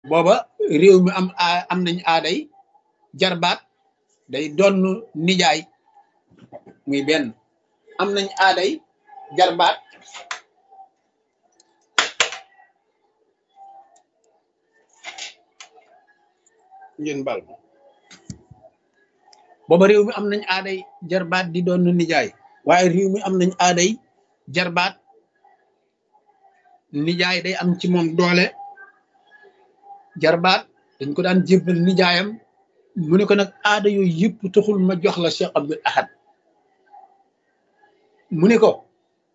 booba réew mi am am nañ aaday jarbaat day donn nijaay muy benn am nañ aaday jarbaat ngeen bal booba réew mi am nañ aaday jarbaat di doon nijaay waaye réew mi am nañ aaday jarbaat nijaay day am ci moom doole jarbaat dañ ko daan jébbal nijaayam mu ne ko nag aada yooyu yëpp taxul ma jox la Cheikh Abdul Ahad mu ne ko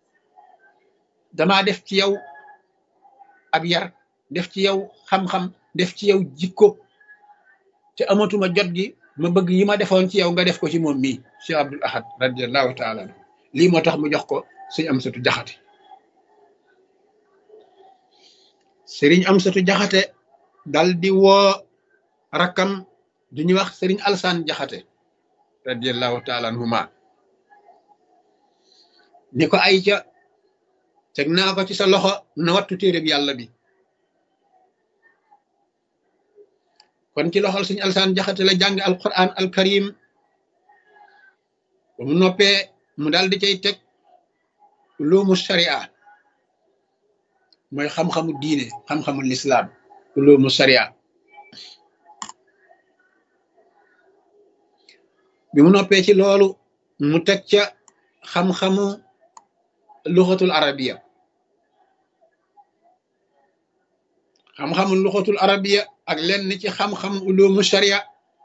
damaa def ci yow ab yar def ci yow xam-xam def ci yow jikko te amatuma jot gi ma bëgg yi ma defoon ci yow nga def ko ci moom mii Cheikh Abdul Ahad radiallahu taala anhu lii moo tax mu jox ko sëñ Amsatu Jaxate sëriñ Amsatu Jaxate dal di woo rakkam du ñuy wax sëriñ Alsaan Jaxate radiallahu taala anhuma ni ko ay ca teg naa ko ci sa loxo na wattu téere bi yàlla bi kon ci loxol sëriñ Alsaan Jaxate la jàng alquran alkarim ba mu noppee mu daal di cay teg ulumu sharia mooy xam-xamu diine xam-xamu lislaam ulumu sharia bi mu noppee ci loolu mu teg ca xam-xamu luxatul arabiya xam-xamu luxatul arabiya ak lenn ci xam-xamu ulumu sharia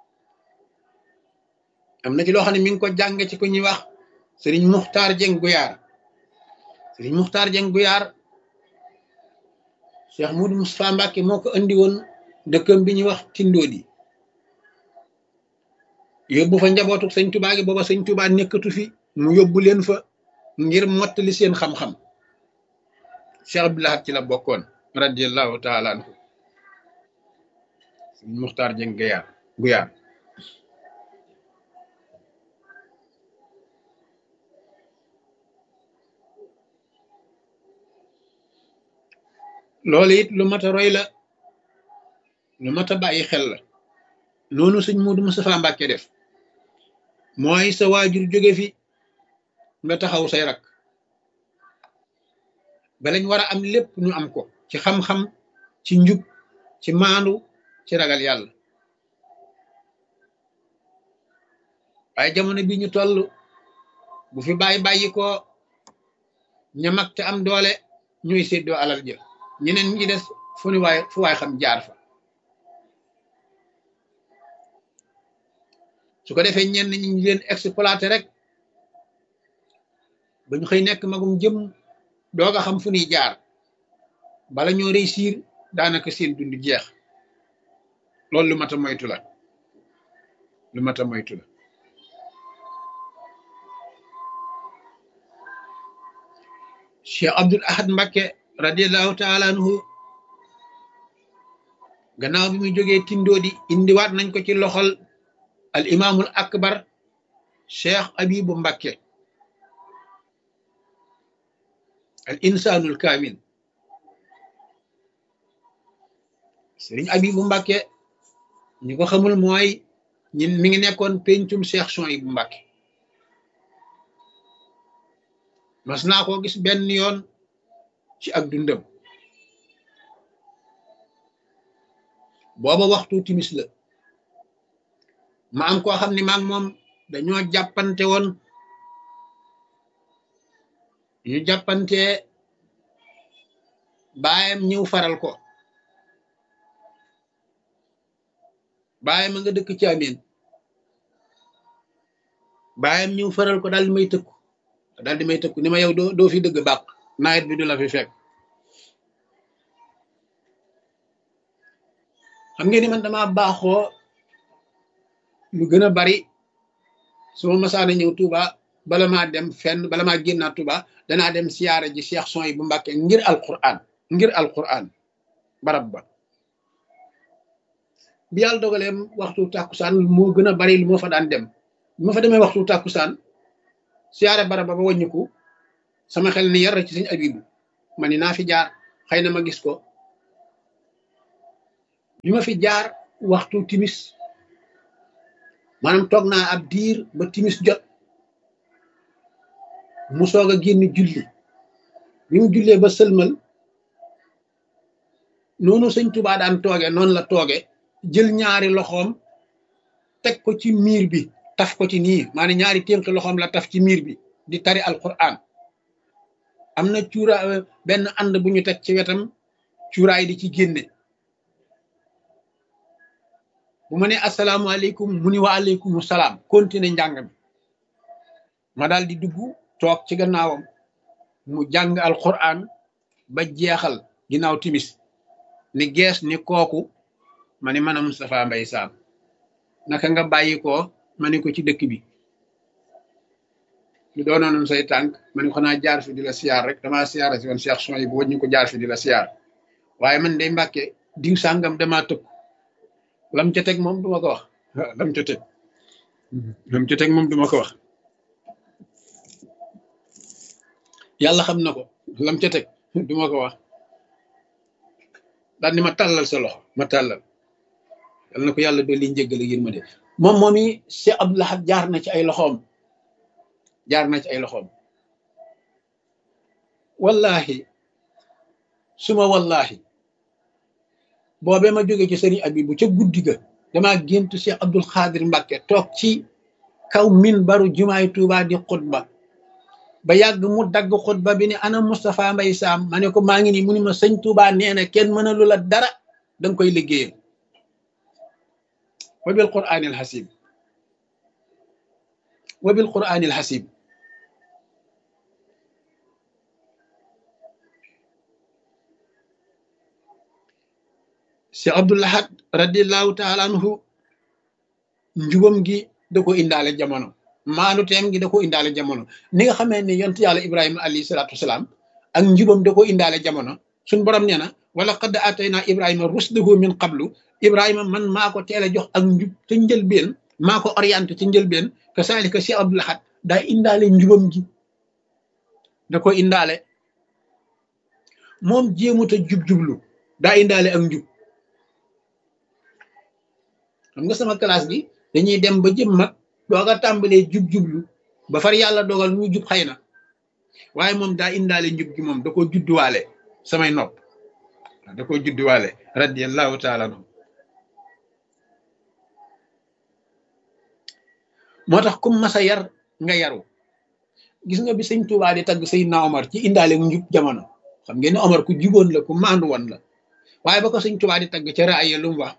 am na ci loo xam ne mi ngi ko jàng ci ku ñuy wax sëriñ muxtaar jeng guyaar sëriñ muxtaar jeng guyaar cheikh mudu mustapha mbàkke moo ko andi woon dëkkam bi ñuy wax tindoodi yóbbu fa njabootu sëñ tubaa gi booba sëñ tubaa nekkatu fi mu yóbbu leen fa ngir mottali seen xam-xam cheikh abdulahat ci la bokkoon radiallahu taala anhu sëriñ muxtaar jeng guyaar guyaar loolu it lu mat a roy la lu mat a bàyyi xel la noonu sëñ Muudu Mustafaa Mbàkke def mooy sa waajur jóge fi nga taxaw say rak balañ war a am lépp ñu am ko ci xam-xam ci njub ci maandu ci ragal yàlla waaye jamono bi ñu toll bu fi bàyyi bàyyi ko ñamak te am doole ñuy séddoo alal jë ñeneen ñi des fu ni waay fu waay xam jaar fa su ko defee ñenn ñi ñu leen exploité rek ba ñu xëy nekk magum jëm doog a xam fu ñuy jaar bala ñoo réussir daanaka seen dund jeex loolu lu mat a moytu la lu mat a moytu la Cheikh Abdul Ahad Mbakke radiallahu taala anhu gannaaw bi mu jógee tindoodi indiwaat nañ ko ci loxol al imaamul akbar cheikh abibu mbakke al insanul kaamil sëriñ abibu mbakke ñi ko xamul mooy ñin mi ngi nekkoon pencum cheikh son yi bu mbakke mas naa koo gis benn yoon ci ak dundam booba waxtu timis la ma am koo xam ne maag moom dañoo jàppante woon ñu jàppante baayam ñëw faral ko baayam a nga dëkk ci amin baayam ñëw faral ko daal di may tëkku daal di may tëkku ni ma yow doo doo fi dëgg bàq nawet bi du la fi fekk xam ngeen ni man dama baaxoo lu gën a bari su ma masaana ñëw Touba bala maa dem fenn bala maa génnaat Touba danaa dem siyaara ji Cheikh son yi bu Mbàkke ngir alquran ngir alquran barab ba bi yàlla dogalee waxtu tàkkusaan moo gën a bari lu moo fa daan dem bi ma fa demee waxtu tàkkusaan siyaare barab ba ba wàññiku sama xel ni yar ci sëñ Abibu ma ni naa fi jaar xëy na ma gis ko bi ma fi jaar waxtu timis maanaam toog naa ab diir ba timis jot mu soog a génn julli bi mu jullee ba sëlmal noonu sëñ Tuubaa daan tooge noonu la tooge jël ñaari loxoom teg ko ci miir bi taf ko ci nii maanaam ñaari ténk loxoom la taf ci miir bi di tari alquran am na cuura benn ànd bu ñu teg ci wetam cuuraay di ci génne bu ma ne asalaamaaleykum mu ni wa aleykum salaam continué njàng mi ma daal di dugg toog ci gannaawam mu jàng alquran ba jeexal ginnaaw timis ni gees ni kooku ma ni man a Moustapha Mbaye Sam naka nga bàyyi ko ma ni ko ci dëkk bi lu doonoon say tànk ma ni ko xanaa jaar fi di la siyaar rek damaa siyaara si woon Cheikh son yi bu wëññi ko jaar fi di la siyaar waaye man day mbàkke diw sàngam damaa tëkk lam ca teg moom duma ko wax lam ca teg lam ca teg moom duma ko wax yàlla xam na ko lam ca teg duma ko wax daal ni ma tàllal sa loxo ma tàllal yal na ko yàlla dolli njëggal ak yërmande moom moom i Cheikh Abdou Lahad jaar na ci ay loxoom jaar na ci ay loxoom wallahi suma wallahi boobee ma jóge ci sëriñ Abibu ca guddi ga damaa géntu Cheikh Abdul Xaadir Mbàkke toog ci kaw min baru jumaay Tuubaa di xutba ba yàgg mu dagg xutba bi ni ana Moustapha Mbaye Sam ma ne ko maa ngi nii mu ni ma sëñ Tuubaa nee na kenn mën a lu la dara danga koy liggéeyal wa bil quraanil xasib wa bil quraanil xasib Cheikh Abdou Lahad radiallahu taala anhu njubam gi da ko indaale jamono maanu teem gi da ko indaale jamono ni nga xamee ne yontu yàlla ibrahima alayhi salaatu wasalaam ak njubam da ko indaale jamono suñ borom nee na wala qad atayna ibrahima rusdahu min qablu ibrahima man maa ko teel a jox ak njub ca njëlbeen maa ko orienté ca njëlbeen que saalika Cheikh Abdou Lahad daa indaale njubam gi da ko indaale moom jéemuta jub-jublu daa indaale ak njub xam nga sama classe bi dañuy dem ba jëm mag dooga tàmbalee jub-jublu ba far yàlla dogal ñu jub xëy na waaye moom daa indaale njub gi moom da ko judduwaale samay nopp da ko judduwaale radiallahu taala anhu moo tax kum masa yar nga yaru gis nga bi sëñ Tuubaa di tagg Seydina Omar ci indaale njub jamono xam ngeen ne Omar ku juboon la ku maandu woon la waaye ba ko sëñ Tuubaa di tagg ca raaya lu mu wax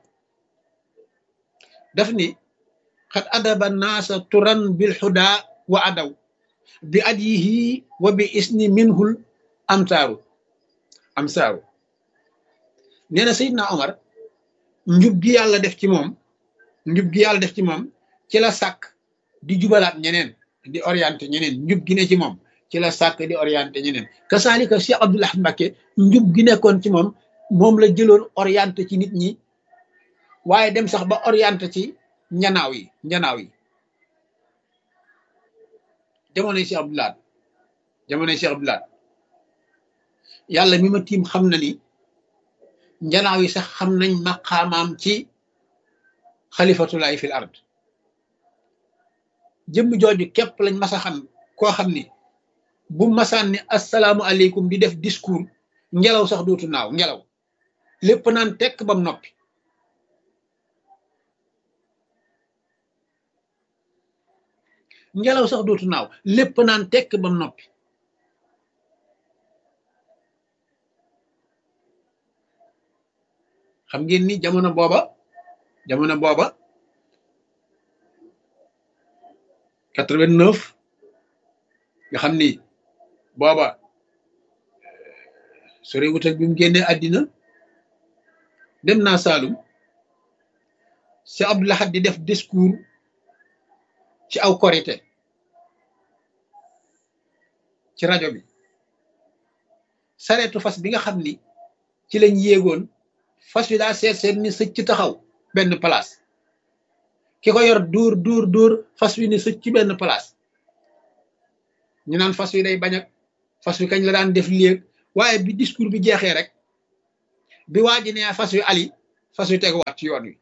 daf ni xat adaba naasa turan bil xuda wa adaw bi adyihi wa bi isni minhul amsaaru amsaaru nee na Seydina Omar njub gi yàlla def ci moom njub gi yàlla def ci moom ci la sàkk di jubalaat ñeneen di orienté ñeneen njub gi ne ci moom ci la sàkk di orienté ñeneen kasaalika Cheikh Abdou Lahad Mbacké njub gi nekkoon ci moom moom la jëloon orienté ci nit ñi waaye dem sax ba orienté ci njanaaw yi njanaaw yi jamonoy Cheikh Abdou Lahad jamonoy Cheikh Abdou Lahad yàlla mi ma tiim xam na ni njanaaw yi sax xam nañ maqaamaam ci xalifatulaay fil ard jëmm jooju képp lañ mas a xam koo xam ni bu masaan ni asalaamu aleykum di def discours ngelaw sax dootu naaw ngelaw lépp naan tekk bam noppi ngelaw sax dootu naaw lépp naan tekk bam noppi xam ngeen ni jamono booba jamono booba quatre-vingt-neuf nga xam ni booba sore wut ak bi mu génnee àddina dem naa Saalum Cheikh Abdou Lahad di def discours ci aw korité ci rajo bi sareetu fas bi nga xam ni ci lañ yéegoon fas wi daa seet seet ni sëcc taxaw benn place ki ko yor dóor dóor dóor fas wi ni sëcc ci benn place ñu naan fas wi day bañ ak fas wi kañ la daan def léeg waaye bi discours bi jeexee rek bi waa ji nee fas wi ali fas yu teguwaat ci yoon wi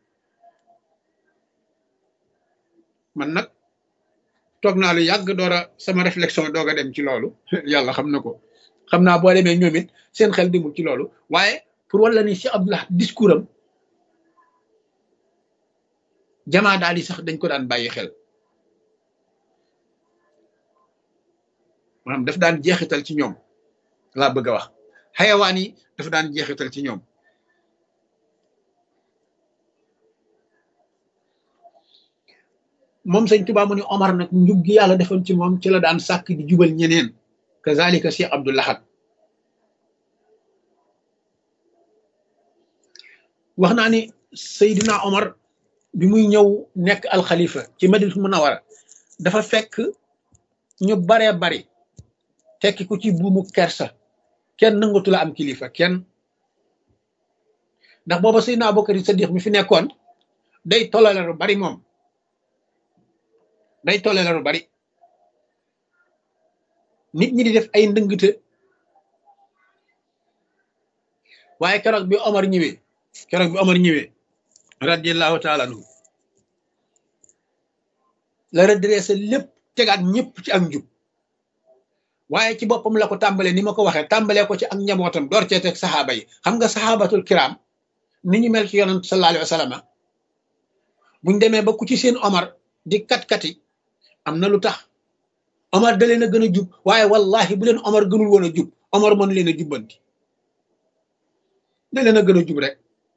man nag toog naa lu yàgg door a sama réflexion doog a dem ci loolu yàlla xam na ko xam naa boo demee ñoom it seen xel demul ci loolu waaye pour wala ni Cheikh Abdoulaye discours am jamaa daal yi sax dañ ko daan bàyyi xel maanaam daf daan jeexital ci ñoom laa bëgg a wax xayawaan yi dafa daan jeexital ci ñoom moom sëñ Tuubaa mu ni Omar nag njub gi yàlla defoon ci moom ci la daan sàkk di jubal ñeneen kazalika Cheikh Abdou Lahad wax naa ni Seydina Omar bi muy ñëw nekk alxalifa ci Madinatu Munawara dafa fekk ñu baree bari tekki ko ci buumu kersa kenn nangatu la am kilifa kenn ndax booba Seydina Abubakar Sadiq mi fi nekkoon day tolale lu bari moom day tolale lu bari nit ñi di def ay ndëngte waaye keroog bi Omar ñëwee keroog bi Omar ñëwee radiallahu taala anhu la redressé lépp tegaat ñëpp ci ak njub waaye ci boppam la ko tàmbalee ni ma ko waxee tàmbalee ko ci ak njabootam door cee teg saxaaba yi xam nga saxaabatul kiram ni ñu mel ci yonent sallallahu alayhi wa sallam buñ demee ba ku ci seen Omar di kat-kati am na lu tax Omar da leen a gën a jub waaye wallahi bu leen Omar gënul woon a jub Omar mën leen a jubbanti da leen a gën a jub rek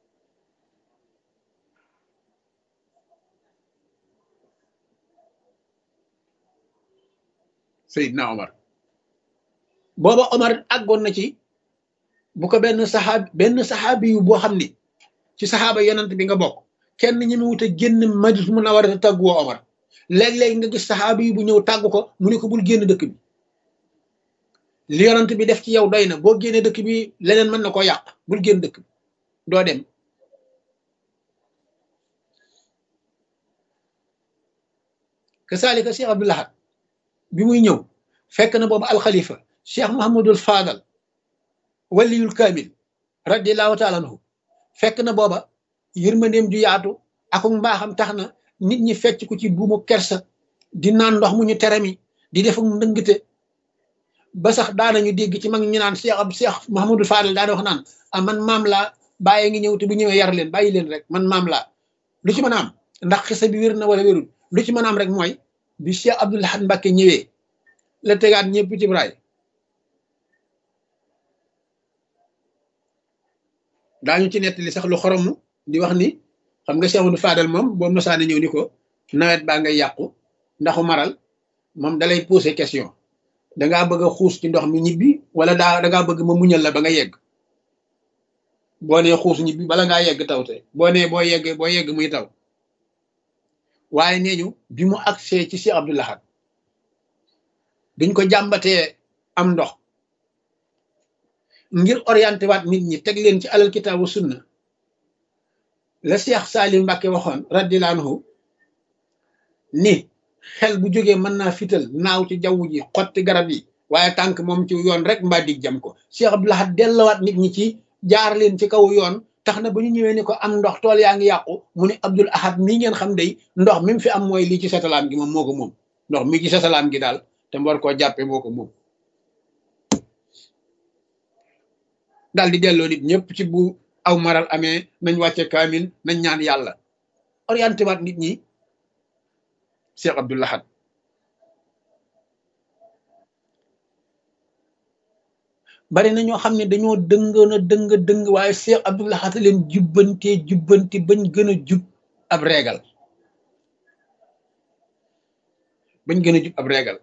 Seydina Omar booba Omar àggoon na ci bu ko benn saxaab benn saxaabi yu boo xam ni ci saxaaba yonent bi nga bokk kenn ñi mu wute génn Madina Munawwara te tàggu woo Omar léeg-léeg nga gis saxaabi yi bu ñëw tàggu ko mu ne ko bul génn dëkk bi li yonent bi def ci yow doy na boo génnee dëkk bi leneen mën na koo yàq bul génn dëkk bi doo dem kasaalika Cheikh Abdou Lahad bi muy ñëw fekk na boobu alxalifa Cheikh Mahamadul Fadal waliyul kaamil radiallahu taala anhu fekk na booba yërmandeem ju yaatu ak mbaaxam tax na nit ñi fecc ko ci buumu kersa di naan ndox mu ñu teremi di def ak ndëngte ba sax daanañu dégg ci mag ñu naan Cheikh ab Cheikh Mahamadul Fadal daana wax naan ah man maam laa bàyyi ngi ñëw te bu ñëwee yar leen bàyyi leen rek man maam laa lu ci mën a am ndax xisa bi wér na wala wérul lu ci mën a am rek mooy bi Cheikh Abdou Lahad Mbacké ñëwee la tegaat ñëpp ci braay daañu ci nettali sax lu xoromu di wax ni xam nga Cheikh Abdou Fadal moom boo mosaane ñëw ni ko nawet baa ngay yàqu ndaxu maral moom dalay poser question dangaa bëgg a xuus ci ndox mi ñibbi wala daa dangaa bëgg ma muñal la ba nga yegg boo nee xuus ñibbi bala ngaa yegg taw te boo nee boo yeggee boo yegg muy taw waaye nee ñu bi mu agsee ci Cheikh Abdou Lahad biñ ko jàmbatee am ndox ngir orienté waat nit ñi teg leen ci alal kitaabu sunna la Cheikh Salim Mbacké waxoon radiyallahu anhu ni xel bu jógee mën naa fital naaw ci jaww ji xotti garab yi waaye tànk moom ci yoon rek mbaa dig jam ko Cheikh Abdou Lahad dellawaat nit ñi ci jaar leen ci kaw yoon tax na ba ñu ñëwee ni ko am ndox tool yaa ngi yàqu mu ne Abdul Ahad mii ngeen xam day ndox mi mu fi am mooy lii ci satalaam gi moom moo ko moom ndox mii ci satalaam gi daal te mu war koo jàppee moo ko moom daal di delloo nit ñëpp ci bu aw maral amee nañ wàcce kaamil nañ ñaan yàlla orienté waat nit ñi Cheikh Abdou Lahad bari na ñoo xam ne dañoo dëngoon a dëng dëng waaye Cheikh Abdou Lahad leen jubbantee jubbanti bañ gën a jub ab reegal bañ gën a jub ab reegal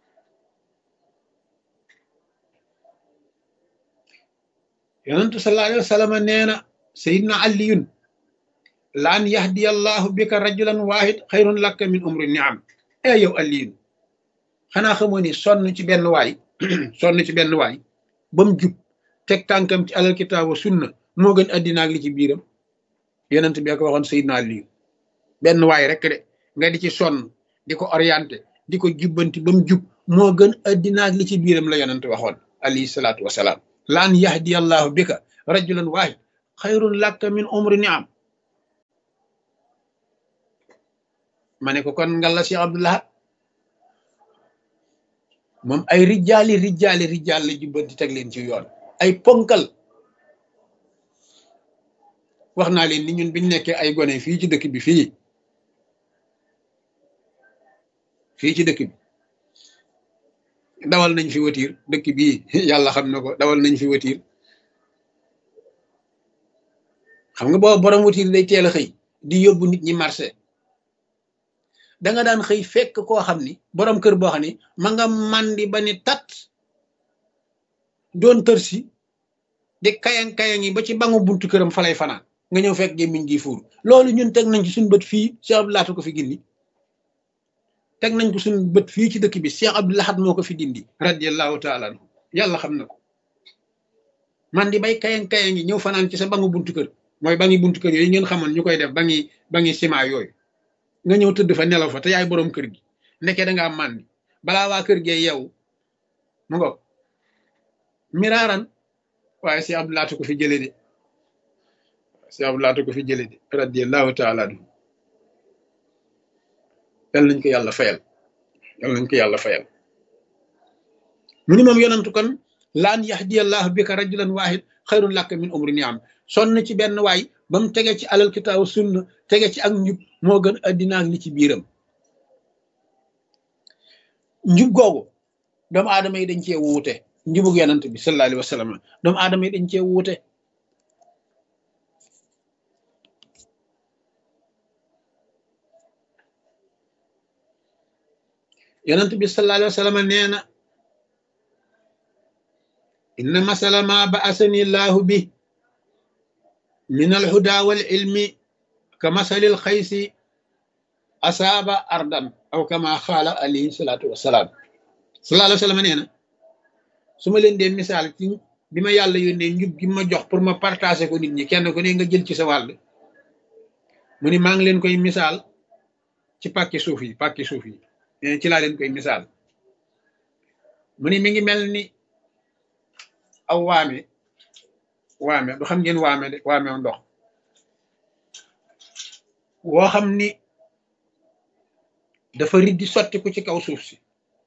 yonentu sallallahu alayhi wa sallam nee na sayidna aliyun laan yahdiya allahu bika rajulan wahid xayrun laka min umri niam e yow aliyun xanaa xamoo ni sonn ci benn waay sonn ci benn waay ba mu jub teg tànkam ci alal kitaabu sunna moo gën addina ak li ci biiram yonent bi ko waxoon sayidna aliyun benn waay rek de nga di ci sonn di ko orienté di ko jubbanti ba mu jub moo gën addina ak li ci biiram la yonent waxoon alayhi salaatu wasalaam laan yahdi allahu bika rajulan wahid xayrun laka min umri niam ma ne ko kon ngal la Cheikh Abdoulahat moom ay rijjaali rijjaali rijjaal la jubbanti teg leen ci yoon ay ponkal wax naa leen ni ñun biñ nekkee ay gone fii ci dëkk bi fii fii ci dëkk bi dawal nañ fi watiir dëkk bii yàlla xam na ko dawal nañ fi watiir xam nga booba borom watiir day teel a xëy di yóbbu nit ñi marché da nga daan xëy fekk koo xam ni borom kër boo xam ni ma nga mandi ba ni tat doon tër si di kayang kayang yi ba ci bangu buntu këram fa lay fanaan nga ñëw fekk gémmiñ gi fuur loolu ñun teg nañ ci suñu bët fii Cheikh Abdou Lahad ko fi gindi teg nañ ko suñu bët fii ci dëkk bi Cheikh Abdou Lahad moo ko fi dindi radiallahu taala anhu yàlla xam na ko man di bay kayang kayang yi ñëw fanaan ci sa bangu buntu kër mooy bangi buntu kër yooyu ngeen xamoon ñu koy def bangi bangi ciment yooyu nga ñëw tëdd fa nelaw fa te yaay boroom kër gi nekkee da ngaa màndi balaa waa kër gee yeewu mu ngo miraaran waaye Cheikh Abdou Lahad ko fi jële de Cheikh Abdou Lahad ko fi jële de radiallahu taala anhu yal nañ ko yàlla fayal yal nañ ko yàlla fayal mu ni moom yonantu kon laan yahdiyallahu bika rajulan wahid xayrun laka min umri niam sonn ci benn waay ba mu tege ci alal kitaabu sunna tege ci ak njub moo gën addina ak li ci biiram njub googu doomu aadama yi dañ cee wuute njubug yonant bi sallallahu alayhi wa sallam doomu aadama yi dañ cee wuute yonent bi sallallahu alayhi wa sallam nee na inna masala ma ba'asani llahu bi min alhuda wal ilmi ka masalil xaysi asaaba ardan aw kama xaala alayhi salaatu wasalaam sallallahu alayhi wa sallam nee na su ma leen dee misaal ci bi ma yàlla yónnee njub gi ma jox pour ma partager ko nit ñi kenn ku ne nga jël ci sa wàll mu ni maa ngi leen koy misaal ci pàkki suuf yi pàkki suuf yi ci laa leen koy misaal mu ni mi ngi mel ni aw waame waame du xam ngeen waame de waame ndox woo xam ni dafa riddi sotti ko ci kaw suuf si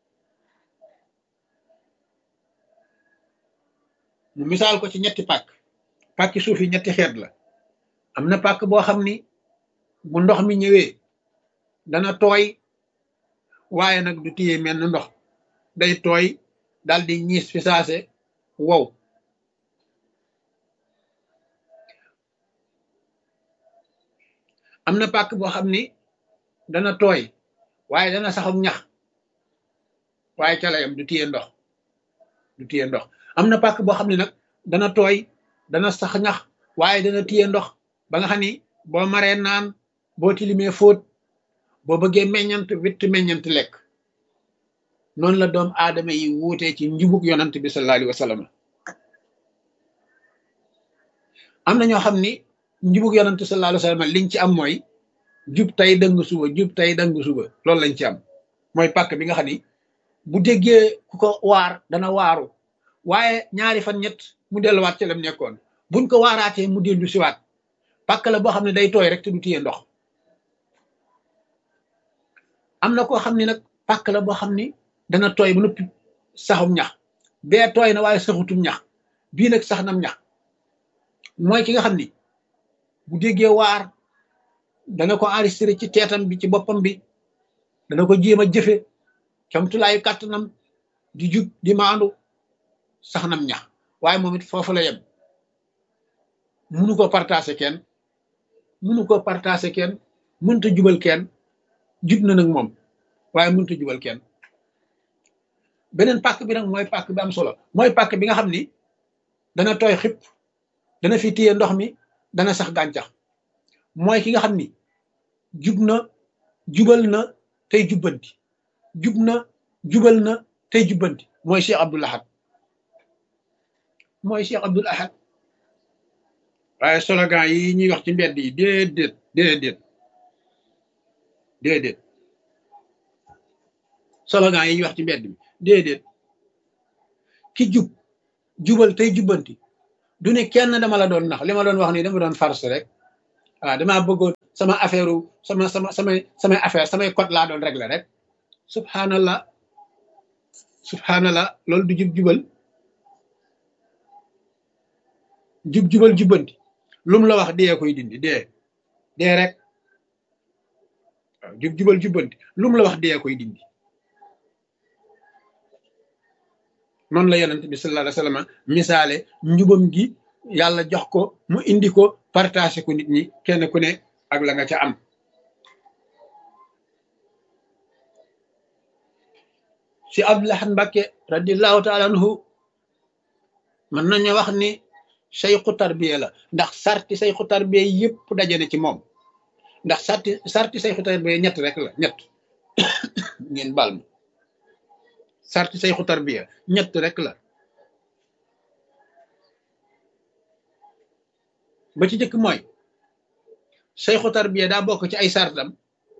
mu misaal ko ci ñetti pàkk pàkki suuf yi ñetti xeet la am na pàkk boo xam ni bu ndox mi ñëwee dana tooy waaye nag du téye mel na ndox day tooy dal di ñiis fi saase wow am na pàkk boo xam ni dana tooy waaye dana saxum ñax waaye ca layam du téye ndox du téye ndox am na pàkk boo xam ne nag dana tooy dana sax ñax waaye dana téye ndox ba nga xam ni boo maree naan boo tilimee fóot boo bëggee meññant witt meññant lekk noonu la doom aadama yi wuutee ci njubug yonant bi sallallahu alayhi wa sallam am na ñoo xam ni njubug yonant sallallahu alayhi wa sallam liñ ci am mooy jub tey dëng suba jub tey dëng suba loolu lañ ci am mooy pàkk bi nga xam ni bu déggee ku ko waar dana waaru waaye ñaari fan ñett mu delluwaat ci lam nekkoon buñ ko waaraatee mu dellu siwaat pàkk la boo xam ne day tooy rek te du téye ndox am na koo xam ne nag pàkk la boo xam ni dana tooy ba noppi saxum ñax bee tooy na waaye saxutum ñax bii nag sax nam ñax mooy ki nga xam ni bu déggee waar dana ko enregistré ci teetam bi ci boppam bi dana ko jéem a jëfe camtulaayu kàttanam di jub di maandu sax nam ñax waaye moom it foofu la yem munu ko partagé kenn munu ko partagé kenn mënta jubal kenn jub na nag moom waaye mënta jubal kenn beneen pàkk bi nag mooy pàkk bi am solo mooy pàkk bi nga xam ni dana tooy xip dana fi téye ndox mi dana sax gàncax mooy ki nga xam ni jub na jubal na tey jubbanti jub na jubal na tey jubbanti mooy Cheikh Abdoul Ahad mooy Cheikh Abdoul Ahad waaye slogan yi ñuy wax ci mbedd yi déedéet déedéet déedéet slogan yi ñuy wax ci mbedd bi déedéet ki jub jubal tey jubbanti du ne kenn dama la doon nax li ma doon wax nii dama doon farce rek waaw damaa bëggoon sama affaire sama sama samay samay affaire samay code laa doon régler rek subhanallah subhanallah loolu du jub jubal jub jubal jubbanti lu mu la wax dee koy dindi dee dee rek waaw jub jubal jubbanti lu mu la wax dee koy dindi noonu la yonent bi sallallahu alayhi wa sallam misaale njubam gi yàlla jox ko mu indi ko partagé ko nit ñi kenn ku ne ak la nga ca am si Abdulahan Mbàkke radiallahu taala anhu mën nañu wax ni sayxu tarbiya la ndax sarti sayxu tarbiya yëpp daje na ci moom ndax sarti sarti sayxu tarbiya ñett rek la ñett ngeen baal ma sarti sayxu tarbiya ñett rek la ba ci jëkk mooy sayxu tarbiya daa bokk ci ay sartam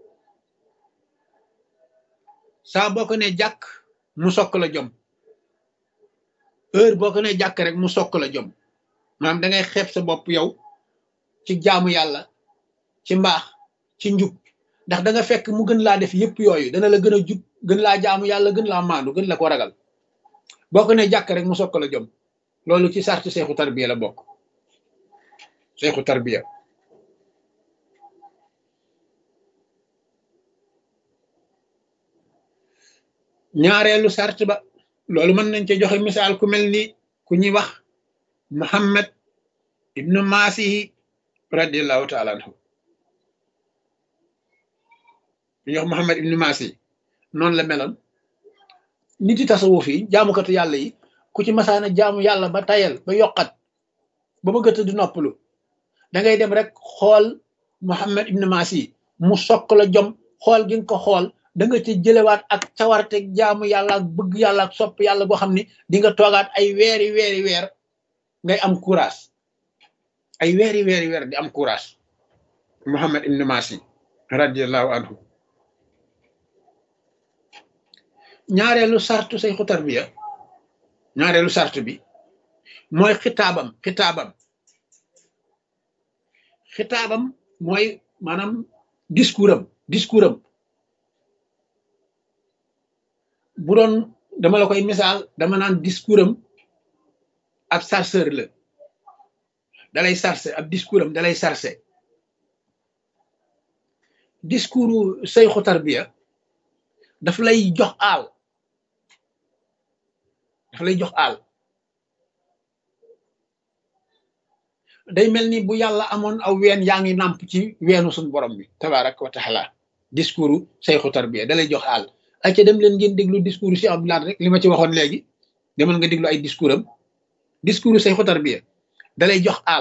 saa boo ko ne jàkk mu sokk la jom heure boo ko ne jàkk rek mu sokk la jom maanaam da ngay xeeb sa bopp yow ci jaamu yàlla ci mbaax ci njub ndax da nga fekk mu gën laa def yëpp yooyu dana la gën a jub gën laa jaamu yàlla gën laa maandu gën la ko ragal boo ko ne jàkk rek mu sokk la jom loolu ci sarti seexu tarbiya la bokk seexu tarbiya ñaareelu sart ba loolu mën nañ ci joxe misaal ku mel ni ku ñuy wax muhammad ibnu maasihi radiallahu taala anhu ku ñuy wax muhammad ibnu maasihi noonu la meloon nit yi tasawuf yi jaamukatu yàlla yi ku ci masaana jaamu yàlla ba tayal ba yokkat ba bëggata di noppalu da ngay dem rek xool muhammad ibnu maasihi mu sokk la jom xool gi nga ko xool da nga ci jëlewaat ak cawarte jaamu yàlla ak bëgg yàlla ak sopp yàlla boo xam ni di nga toogaat ay weeri weeri weer ngay am courage ay weeri weeri weer di am courage Muhammad ibn Masi radiallahu anhu ñaareelu sartu say xutar bi ya ñaareelu sartu bi mooy xitaabam xitaabam xitaabam mooy maanaam discours am discours am bu doon dama la koy misaal dama naan discours am ab sarceur la dalay sarse ab discours am dalay sarse discours sayxu tarbiya daf lay jox aal daf lay jox aal day mel ni bu yàlla amoon aw ween yaa ngi nàmp ci weenu suñu borom bi tabaraka wa taala discours sayxu tarbiya dalay jox aal ay ca dem leen ngeen déglu discours Cheikh Abdoulaye rek li ma ci waxoon léegi demal nga déglu ay discours am discours say xotar bi dalay jox aal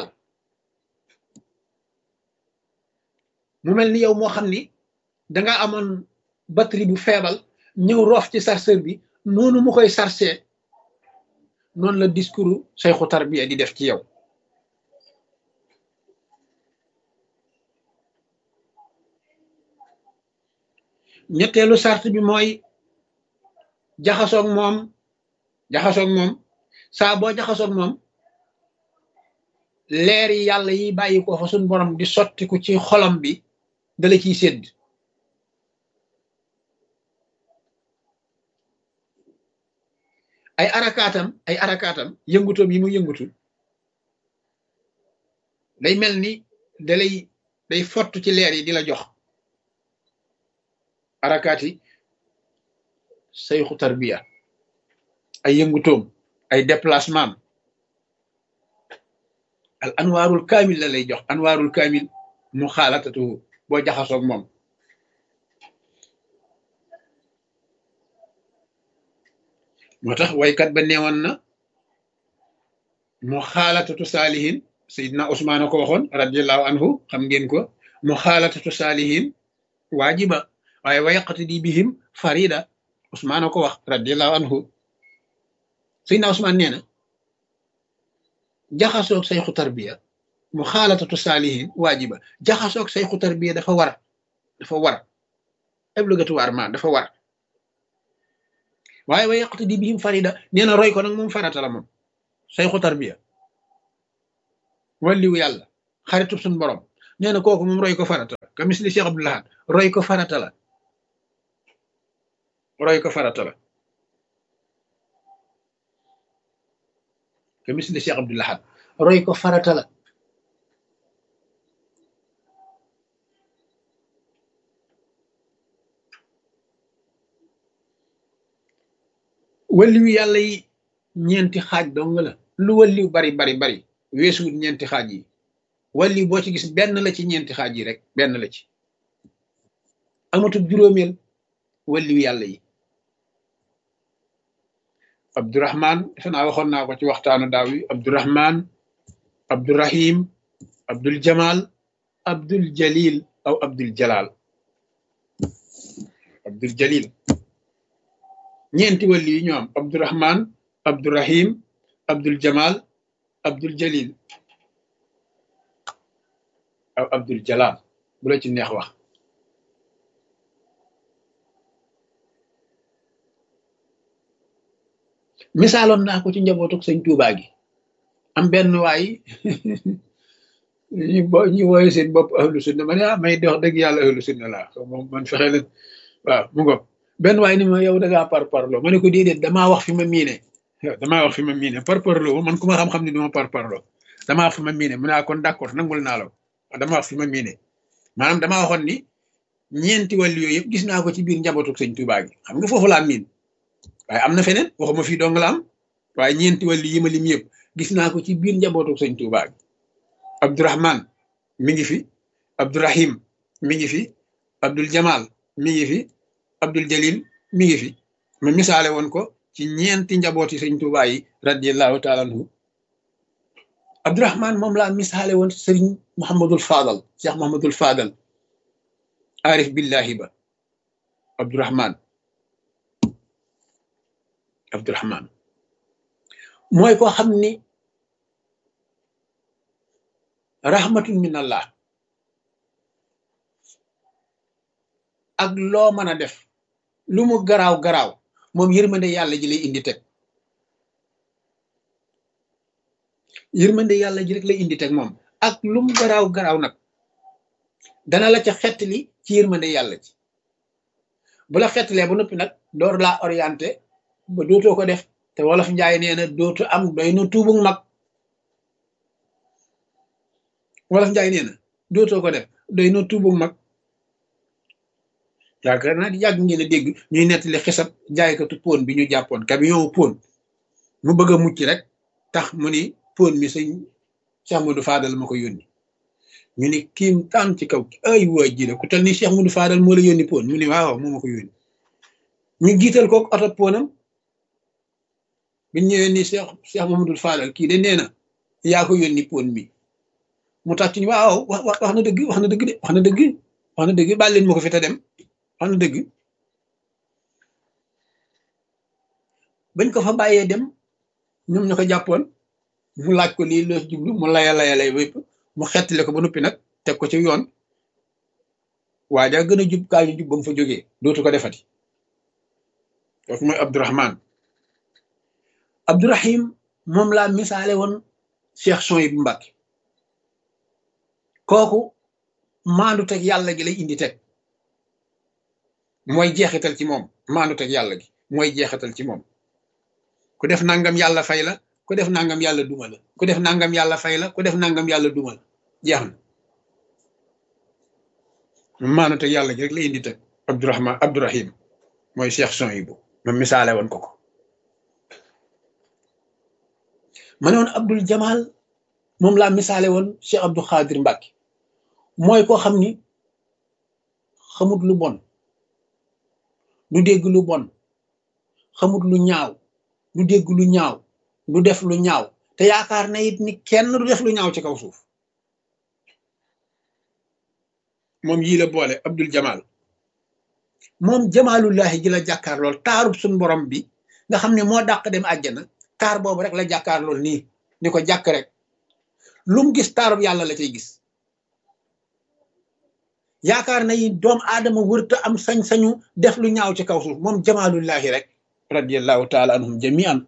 mu mel ni yow moo xam ni danga amoon batterie bu feebal ñëw roof ci chargeur bi noonu mu koy chargé noonu la discours say xotar bi di def ci yow ñetteelu sart bi mooy jaxasoog moom jaxasoog moom saa boo jaxasoog moom leer yi yàlla yi bàyyi ko fa suñ borom di sottiku ci xolam bi dala ciy sédd ay arakaatam ay arakaatam yëngutoom yi mu yëngutu day mel ni dalay day fott ci leer yi di la jox arakaati sayxu tarbiya ay yëngutoom ay déplacement al anwaarul kaamil la lay jox anwaarul kaamil mu xaalatatu boo jaxasoog moom moo tax waykat ba neewoon na mu xaalatatu saalihin sayidna Usmaan a ko waxoon radiallahu anhu xam ngeen ko mu xaalatatu saalihin waajiba waaye wa yaqtadi bihim farida Usmaan a ko wax radiallahu anhu sayidna Usmaan nee na jaxasoog sayxu tarbiya mu xaalatatu saalihin waajiba jaxasoog sayxu tarbiya dafa war dafa war obligatoirement dafa war waaye wa yaqtadi bihim farida nee na roy ko nag moom farata la moom sayxu tarbiya walliwu yàlla xaritub suñ borom nee na kooku moom roy ko farata ka misli Cheikh Abdou Lahad roy ko farata la roy ko farata la ka misli Cheikh Abdou Lahad roy ko farata la walliwu yàlla yi ñeenti xaaj dong la lu walliw bari bari bari weesuwut ñeenti xaaj yi walliw boo ci gis benn la ci ñeenti xaaj yi rek benn la ci amatul juróomeel walliw yàlla yi abdurahman defe naa waxoon naa ko ci waxtaanu daaw yi abdurahman abdurahim abdul jamal abdul jalil aw abdul jalal abdul jalil ñeenti wàlli yi ñoo am abdurahman abdurahim abdul jamal abdul jalil aw abdul jalal bu la ci neex wax misaaloon naa ko ci njabootuk sëñ Tuubaa gi am benn waay ñu bo ñu wooye seen bopp ahlu sunna ma ne ah may dox dëgg yàlla ahlu sunna laa moom man fexe leen waaw mu ngoog benn waay ni ma yow da ngaa par parloo ma ne ko déedéet damaa wax fi ma miine damaa wax fi ma miine par parloo man ku ma xam-xam ne duma par parloo damaa wax fi ma miine mu ne kon d'accord nangul naa la damaa wax fi ma miine maanaam damaa waxoon ni ñeenti wàllu yooyu yëpp gis naa ko ci biir njabootuk sëñ Tuubaa gi xam nga foofu laa miin waaye am na feneen waxuma fii dong la am waaye ñeenti wàllu yi ma lim yëpp gis naa ko ci biir njabootuk sëñ Tuubaa gi Abdourahman mi ngi fi Abdourahim mi ngi fi Abdul Jamal mi ngi fi Abdul Jalil mi ngi fi ma misaale woon ko ci ñeenti njabooti sëñ Tuubaa yi radiallahu taala anhu Abdourahman moom laa misaale woon sëriñ Muhammadul Fadal Cheikh Muhammadul Fadal arif billahi ba Abdourahman Abdourahman mooy ko xam ni rahmatun min allah ak loo mën a def lu mu garaaw garaaw moom yërmande yàlla ji lay indi teg yërmande yàlla ji rek lay indi teg moom ak lu mu garaaw garaaw nag dana la ca xettali ci yërmande yàlla ji bu la xettalee ba noppi nag door laa orienté ba dootoo ko def te wolof njaay nee na dootu am doy na tuubug mag wolof njaay nee na dootoo ko def doy na tuubug mag yaakaar naa di yàgg ngeen a dégg ñuy nettali xisab jaaykatu pon bi ñu jàppoon camion pon mu bëgg a mucc rek tax mu ni pon mi sëñ Cheikh Modou Fadal ma ko yónni ñu ni kiim taan ci kaw ay waa ji ku tel ni Cheikh Modou Fadal moo la yónni pon mu ni waaw moo ma ko yónni ñu jiital kook oto ponam bi ñëwee ni Cheikh Cheikh Mamadou Fadal kii de nee na yaa ko yónni pon mi mu tax ci ni waaw wax wax na dëgg wax na dëgg de wax na dëgg wax na dëgg baal leen ma ko fi te dem wax na dëgg bañ ko fa bàyyee dem ñoom ñu ko jàppoon mu laaj ko lii loo jublu mu laya laya lay wépp mu xettale ko ba noppi nag teg ko ci yoon waa ja gën a jub kaa ñu jub ba mu fa jógee dootu ko defati kooku mooy Abdourahman Abdourahim moom laa misaale woon Cheikh Souhaïbou Mbacké kooku maandu teg yàlla gi lay indi teg mooy jeexital ci moom maandu teg yàlla gi mooy jeexital ci moom ku def nangam yàlla fay la ku def nangam yàlla duma la ku def nangam yàlla fay la ku def nangam yàlla duma la jeex na maandu teg yàlla gi rek lay indi teg Abdourahman Abdourahim mooy Cheikh Souhaïbou ma misaale woon ko ko ma ne woon Abdul Jamal moom laa misaale woon Cheikh Abdou Khadir Mbacké mooy koo xam ni xamut lu bon du dégg lu bon xamut lu ñaaw du dégg lu ñaaw du def lu ñaaw te yaakaar na it ni kenn du def lu ñaaw ci kaw suuf moom yii la boole Abdul Jamal moom jamaalullahi ji la jàkkaar lool taarub suñ borom bi nga xam ne moo dàq dem àjjana taar boobu rek la jàkkaar lool nii ni ko jàkk rek lu mu gis taarub yàlla la cay gis yaakaar na yi doom aadama wërta am sañ-sañu def lu ñaaw ci kaw suuf moom jamaalullahi rek radiallahu taala anhum jamian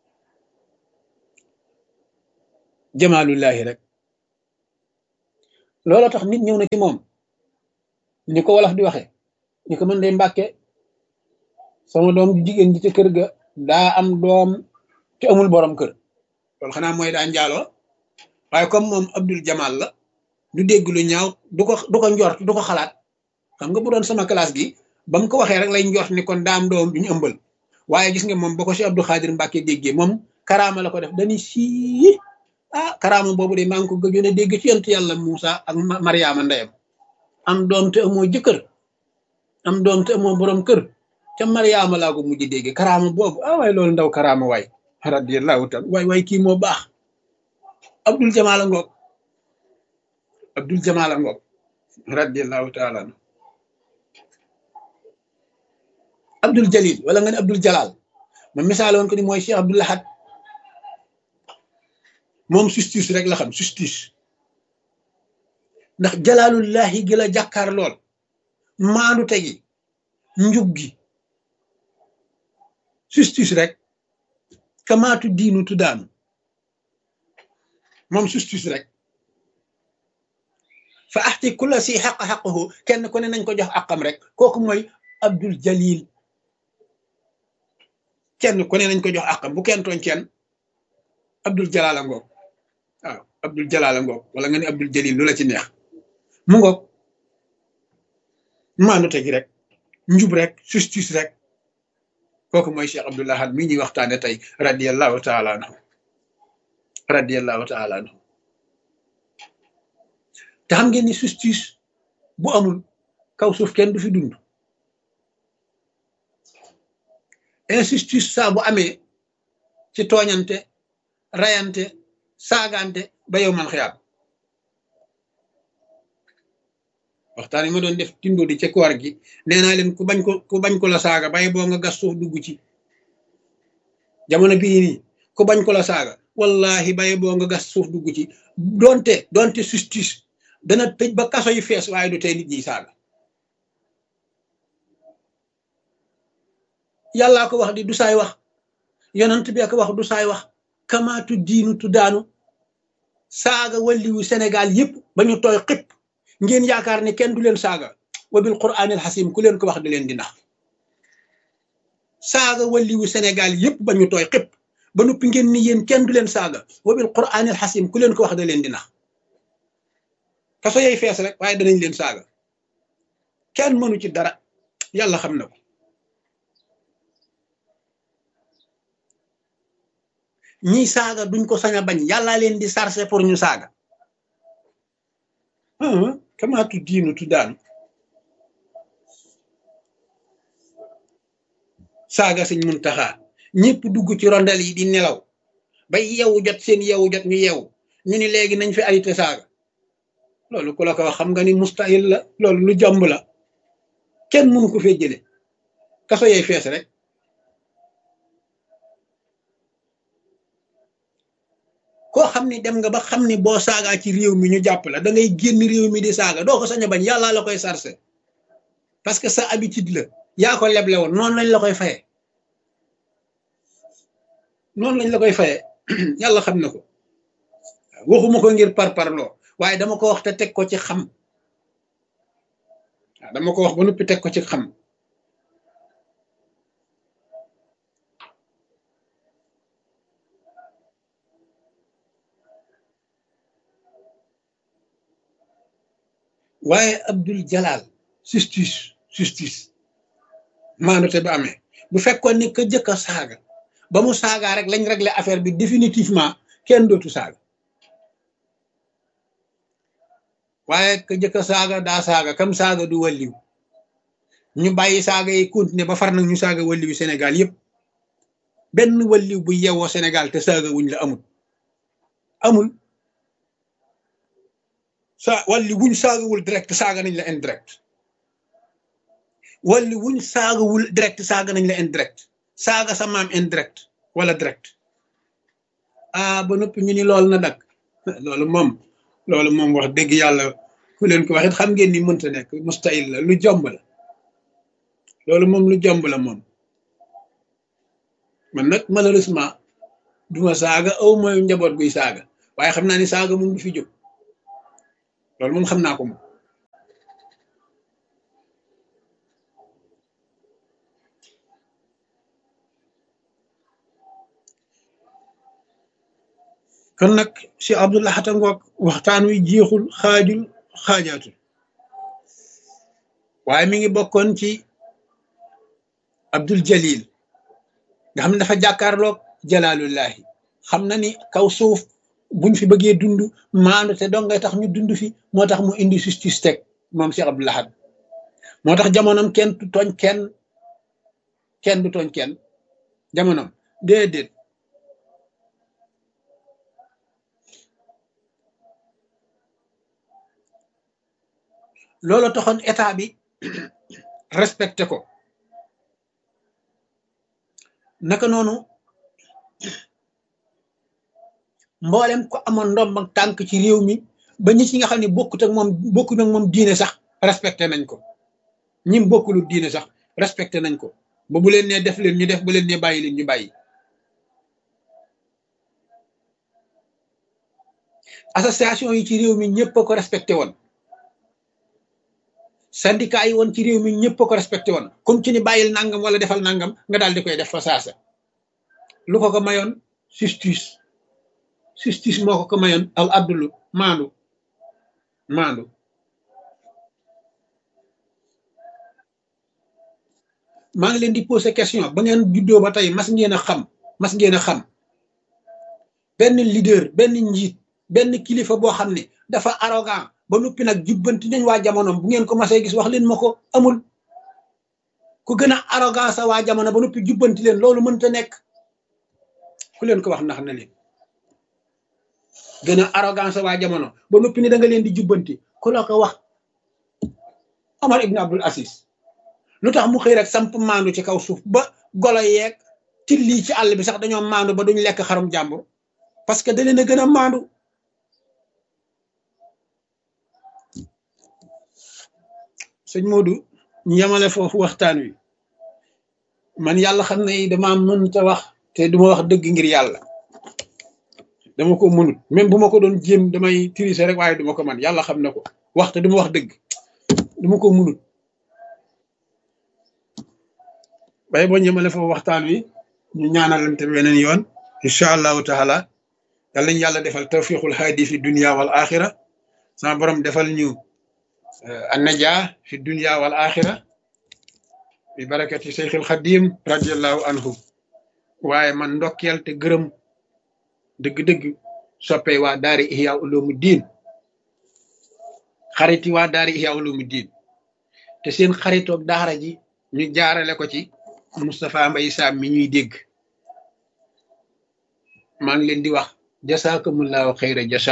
jamaalullahi rek looloo tax nit ñëw na ci moom ni ko wolof di waxe ni ko mën day mbàkke sama doom jigéen ji ci kër ga daa am doom te amul borom kër loolu xanaa mooy daa njaaloo waaye comme moom Abdul Jamal la du dégg lu ñaaw du ko du ko njort du ko xalaat xam nga bu doon sama classe gi ba mu ko waxee rek lay njort ni kon daa am doom bi ñu ëmbal waaye gis nga moom ba ko si Abdou Khadir Mbacke déggee moom karaama la ko def dañuy sii ah karaama boobu de maa ngi ko gëjoon a dégg ci yonent yàlla Moussa ak Mariama ndeyam am doom te amoo jëkkër am doom te amoo borom kër ca Mariama laa ko mujj dégg karaama boobu ah waaye loolu ndaw karaama waay radiyallahu taala waay waay kii moo baax Abdul Jamal ngoog Abdul Jamal ngoog radiyallahu taala Abdul Jalil wala nga ne Abdul Jalal ma misaal woon ko ni mooy Cheikh Abdul Lahad moom justice rek la xam justice ndax jalaalullahi gi la jàkkaar lool maandu tegi njub gi justice rek kamaatu diinu tuddaanu moom justice rek fa axti kulla si xaq xaqahu kenn ku ne nañ ko jox àqam rek kooku mooy Abdul Jalil kenn ku ne nañ ko jox àqam bu kenn tooñ kenn Abdul Jalala ngoog waaw Abdul Jalala ngoog wala nga ne Abdul Jalil lu la ci neex mu ngoog maandu tegi rek njub rek justice rek kooku mooy Cheikh Abdul Ahad mii ñuy waxtaane tey radiyallahu taala anhu radiyallahu taala anhu te xam ngeen ni justice bu amul kaw suuf kenn du fi dund injustice saa bu amee ci tooñante rayante saagante ba yow man xiyaam waxtaan yi ma doon def tindo di ca koor gi nee naa leen ku bañ ko ku bañ ko la saaga bay boo nga gas suuf dugg ci jamono bii nii ku bañ ko la saaga wallahi bay boo nga gas suuf dugg ci donte donte justice dana tëj ba kaso yi fees waaye du tey nit ñi saaga yàllaa ko wax di du saay wax yonent bi ko wax du saay wax kamaatu diinu tu daanu saaga walliwu Sénégal yëpp ba ñu tooy xëpp ngeen yaakaar ne kenn du leen saaga wa bil quraanil xasim ku leen ko wax da leen di nax saaga walliwu Sénégal yëpp ba ñu tooy xëpp ba noppi ngeen ni yéen kenn du leen saaga wa bil quraanil xasim ku leen ko wax da leen di nax kaso yay fees rek waaye danañ leen saaga kenn mënu ci dara yàlla xam na ko ñiy saaga duñ ko sañ a bañ yàllaa leen di sarse pour ñu saaga kamaatu diinu tu daanu saaga sëñ Muntaxa ñëpp dugg ci rondel yi di nelaw ba yeewu jot seen yeewu jot ñu yeewu ñu ni léegi nañ fi arrêté saaga loolu ku la ko wax xam nga ni mustahil la loolu lu jomb la kenn mënu ko fee jële kaso yay fees rek koo xam ni dem nga ba xam ni boo saagaa ci réew mi ñu jàpp la da ngay génn réew mi di saaga doo ko sañ a bañ yàlla la koy sarse parce que sa habitude la yaa ko leble woon noonu lañ la koy faye noonu lañ la koy faye yàlla xam na ko waxuma ko ngir par parloo waaye dama ko wax te teg ko ci xam waaw dama ko wax ba noppi teg ko ci xam waaye Abdul Jalal justice justice maanute ba amee bu fekkoon ni ka jëkk a saaga ba mu saagaa rek lañ régler affaire bi définitivement kenn dootu saaga waaye ka jëkk a saaga daa saaga kam saaga du walliw ñu bàyyi saaga yi continuer ba far nag ñu saaga walliwu Sénégal yëpp benn walliw bu yewoo Sénégal te saaga wuñ la amul amul sa walli wuñ saagawul direct saaga nañ la indirect walli wuñ saagawul direct saaga nañ la indirect saaga sa maam indirect wala direct ah ba noppi ñu ni loolu na dak loolu moom loolu moom wax dëgg yàlla ku leen ko waxit xam ngeen ni mënta nekk mustahil la lu jomb la loolu moom lu jomb la moom man nag malheureusement duma saaga aw mooy njaboot guy saaga waaye xam naa ni saaga moom du fi jóg loolu moom xam naa ko moom kon nag si Abdullah Xata ngoog waxtaan wi jeexul xaajul xaajaatul waaye mi ngi bokkoon ci Abdul Jalil nga xam ne dafa jàkkaarloog jalaalullahi xam na ni kaw suuf buñ fi bëggee dund maandu te dong ngay tax ñu dund fi moo tax mu indi justice teg moom si Abdul Ahad moo tax jamonoom kenn du tooñ kenn kenn du tooñ kenn jamonoom déedéet loolu taxoon état bi respecté ko naka noonu mboolem ko amoon ndomb ak tànk ci réew mi ba ñi ci nga xam ne bokkut ak moom bokkut ak moom diine sax respecté nañ ko ñim bokkulu diine sax respecté nañ ko ba bu leen nee def leen ñu def bu leen nee bàyyi leen ñu bàyyi association yi ci réew mi ñëpp a ko respecté woon syndicat yi woon ci réew mi ñëpp a ko respecté woon comme ci ni bàyyil nangam wala defal nangam nga daal di koy def fa saasa lu ko ko mayoon justice justice moo ko ko mayoon al abdulu maandu maandu maa ngi leen di poser question ba ngeen juddoo ba tey mas ngeen a xam mas ngeen a xam benn leader benn njiit benn kilifa boo xam ne dafa arrogant ba noppi nag jubbanti nañ waa jamonoom bu ngeen ko masee gis wax leen ma ko amul ku gën a arrogant sa waa jamono ba noppi jubbanti leen loolu mënta nekk ku leen ko wax ndax na leen gën a arrogant sa waa jamono ba noppi ni da nga leen di jubbanti ku la ko wax Omar ibn Abdul Aziz lu tax mu xëy rek samp maandu ci kaw suuf ba golo yeeg tilli ci àll bi sax dañoo maandu ba duñ lekk xarum jàmbur parce que da leen a gën a maandu sëñ Modou ñu yemale foofu waxtaan wi man yàlla xam ne dama mënta wax te duma wax dëgg ngir yàlla dama ko mënut même bu ma ko doon jéem damay tirise rek waaye duma ko man yàlla xam na ko wax te duma wax dëgg duma ko mënut bay boo ñëmale foofu waxtaan wi ñu ñaanalante weneen yoon incha allahu taala yàlla ñu yàlla defal tawfiqul haadi fi dunia wal axira sama borom defal ñu annaja fi dunia wal axira bi barakati seyxil xadim radiallahu anhu waaye man ndokkeel te gërëm dëgg-dëgg soppe waa daari ihya ulumu diin xariti waa daari ihya ulumu diin te seen xaritoog daara ji ñu jaarale ko ci Moustapha Mbaye Sam mi ñuy dégg maa ngi leen di wax jasaakumullahu xayra jasa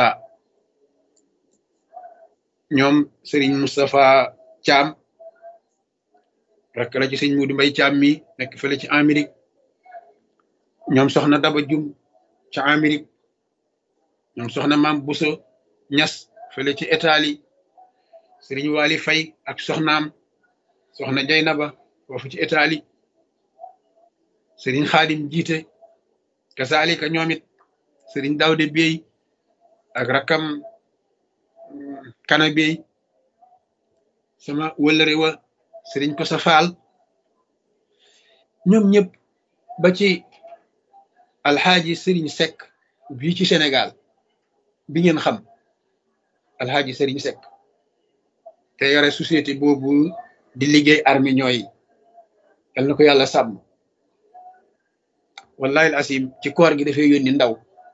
ñoom Serigne Moustapha Thiam rek la ci sëñ Mudu Mbay Thiam mi nekk fële ci Amérique ñoom soxna Daba Jum ca Amérique ñoom soxna Maam Buso Ñas fële ci Italie Serigne Wali Fay ak soxnaam soxna Jaynaba foofu ci Italie Serigne Xaadim jiite kasaalika ñoom it Serigne Dawde Bey ak rakam kana Bey sama wëllëre wa Serigne Kosa Faal ñoom ñëpp ba ci alxaaji Serigne Seck bii ci Sénégal bi ngeen xam alxaaji Serigne Seck te yore société boobu di liggéey armée ñooy yal na ko yàlla sàmm wallahi asim ci koor gi dafay yónni ndaw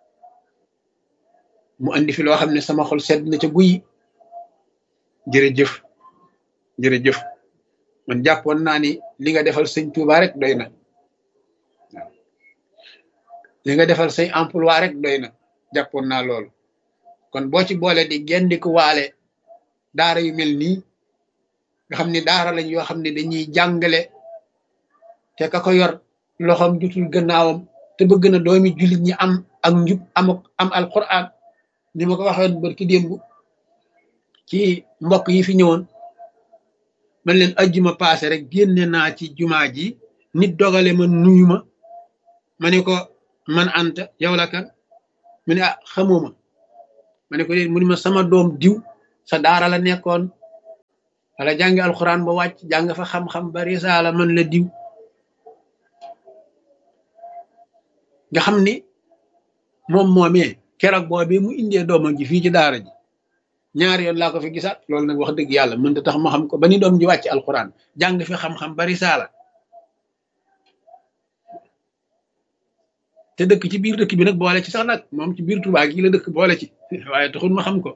mu andi fi loo xam ne sama xol sedd na ca guy jërëjëf jërëjëf man jàppoon naa ni li nga defal sëñ Touba rek doy na waaw li nga defal say emploi rek doy na jàppoon naa loolu kon boo ci boole di gendiku waale daara yu mel nii nga xam ne daara lañ yoo xam ne dañuy jàngale te ka ko yor loxoom jutul gannaawam te bëgg na doomi jullit ñi am ak njub am am alquran ni ma ko waxoon barki démb ci mbokk yi fi ñëwoon man leen ajjuma paase rek génne naa ci jumaa ji nit dogale ma nuyu ma ma ne ko man anta yow la kan mu ne ah xamoo ma ma ne ko mu ne ma sama doom diw sa daara la nekkoon wala jàngi alxuraan ba wàcc jàng fa xam-xam ba risaala mën la diw nga xam ni moom moomee keroog boobee mu indee doomam ji fii ci daara ji ñaari yoon laa ko fi gisaat loolu nag wax dëgg yàlla mënta tax ma xam ko ba ni doom ji wàcc alxuraan jàng fi xam-xam ba risaala te dëkk ci biir dëkk bi nag boole ci sax nag moom ci biir Tuubaa gi la dëkk boole ci waaye taxul ma xam ko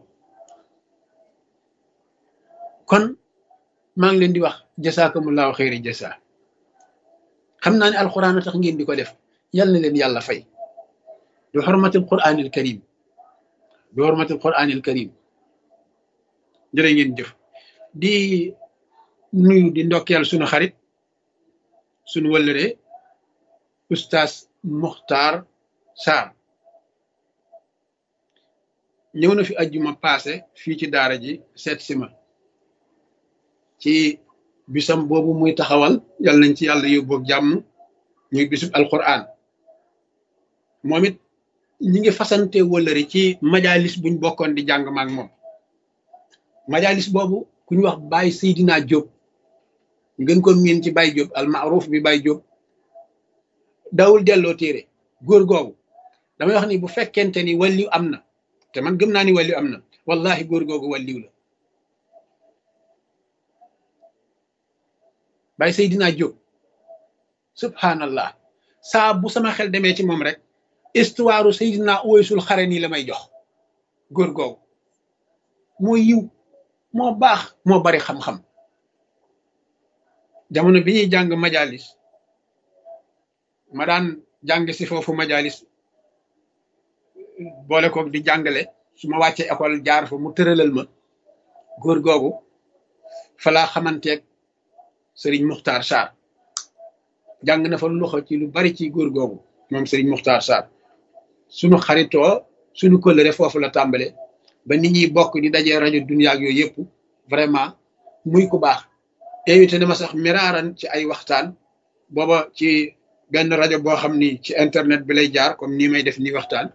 kon maa ngi leen di wax jasaakumullahu xeyri jasa xam naa ne alxuraan a tax ngeen di ko def yal na leen yàlla fay bi xormatil quraanil karim bi xormatil quraanil karim jërë ngeen jëf di nuyu di ndokkeel sunu xarit sunu wëllëre oustaz Muxtaar Sarr ñëw na fi ajjuma paase fii ci daara ji seet si ma ci bisam boobu muy taxawal yal nañ ci yàlla yóbboog jàmm ñuy bisub alquran moom it ñi ngi fasante wëllëri ci majalis buñ bokkoon di jàng maak moom majalis boobu ku ñu wax Baye Seydina Diop ñu gën ko miin ci Baye Diop al maaruf bi Baye Diop dawul delloo téere góor googu damay wax ni bu fekkente ni walliw am na te man gëm naa ni walliw am na wallahi góor googu walliw la Baye Seydina Diop subhanallah saa bu sama xel demee ci moom rek histoire Seydina Uwaysul Xarani la may jox góor googu moo yiw moo baax moo bari xam-xam jamono bi ñuy jàng majalis ma daan jàng si foofu majalis boole koog di jàngale su ma wàccee école jaar fa mu tëralal ma góor googu fa laa xamanteeg sëriñ Muxtaar Sarr jàng na fa loxo ci lu bari ci góor googu moom sëriñ Muxtaar Sarr sunu xaritoo sunu kóllëre foofu la tàmbale ba nit ñi bokk di dajee rajo dunya ak yooyu yëpp vraiment muy ku baax invité na ma sax miraaran ci ay waxtaan booba ci benn rajo boo xam ni ci internet bi lay jaar comme nii may def nii waxtaan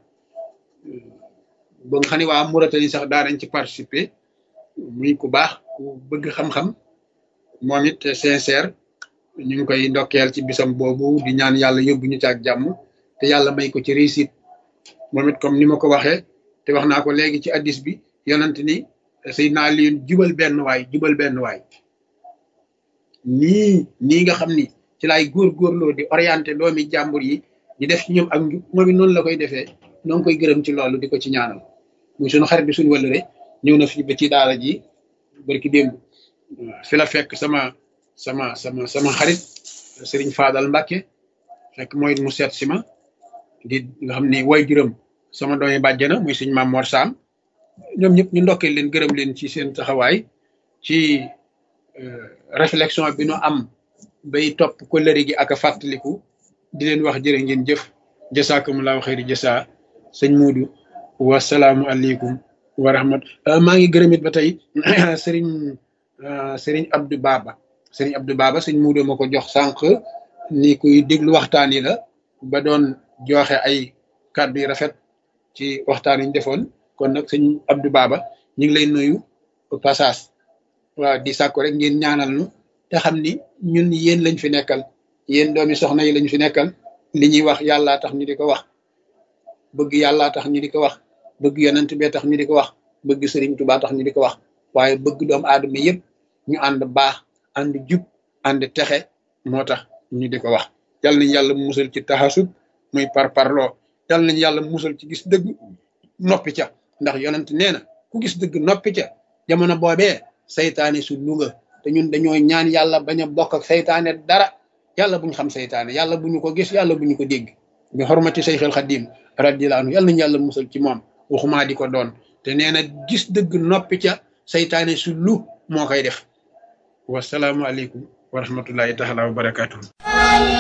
ba nga xam ne waa Mauritanie sax daanañ ci participer muy ku baax ku bëgg xam-xam moom it sincère ñu ngi koy ndokkeel ci bisam boobu di ñaan yàlla yóbbu ñu ci ak jàmm te yàlla may ko ci réussite moom it comme ni ma ko waxee te wax naa ko léegi ci addis bi yonent ni Seydina Aliyun jubal benn waay jubal benn waay nii nii nga xam ni ci laay góorgóorloo di orienté doomi jàmbur yi di def ci ñoom ak njub moom it noonu la koy defee noo ngi koy gërëm ci loolu di ko ci ñaanal muy suñu xarit bi suñu wëllëre ñëw na fi ba ci daara ji barki démb fi la fekk sama sama sama sama xarit sëriñ Fadal Mbàkke fekk mooy mu seet si ma di nga xam ni way juróom sama doomi bàjjana muy suñ maam Mor Sam ñoom ñëpp ñu ndokkee leen gërëm leen ci seen taxawaay ci réflexion bi nu am bay topp ko lëri gi ak a fàttaliku di leen wax jërë ngeen jëf jasaakumullahu xayri jasa sëñ Muudu wasalaamu aleykum wa rahmat maa ngi gërëm it ba tey sëriñ sëriñ Abdou Baba sëriñ Abdou Baba sëñ Muudu ma ko jox sànq ni kuy déglu waxtaan yi la ba doon joxe ay kàddu yu rafet ci waxtaan yi ñu defoon kon nag sëñ Abdou Baba ñu ngi lay nuyu passage waaw di sàkku rek ngeen ñaanal nu te xam ni ñun yéen lañ fi nekkal yéen doomi soxna yi lañ fi nekkal li ñuy wax yàllaa tax ñu di ko wax bëgg yàllaa tax ñu di ko wax bëgg yonent bee tax ñu di ko wax bëgg sëriñ Tuubaa tax ñu di ko wax waaye bëgg doomu aadama yëpp ñu ànd baax ànd jub ànd texe moo tax ñu di ko wax yal nañ yàlla musal ci taxasub muy par parloo yal nañ yàlla musal ci gis dëgg noppi ca ndax yonent nee na ku gis dëgg noppi ca jamono boobee saytaane su lunga te ñun dañoo ñaan yàlla bañ a bokk ak saytaane dara yàlla bu ñu xam saytaane yàlla bu ñu ko gis yàlla bu ñu ko dégg bi xormati sayxil xadim radiyallahu anhu yàlla nañu yàlla musal ci moom waxumaa di ko doon te nee na gis dëgg noppi ca saytaane su lu moo koy def wasalaamualeykum wa rahmatullahi taala wa barakatuhu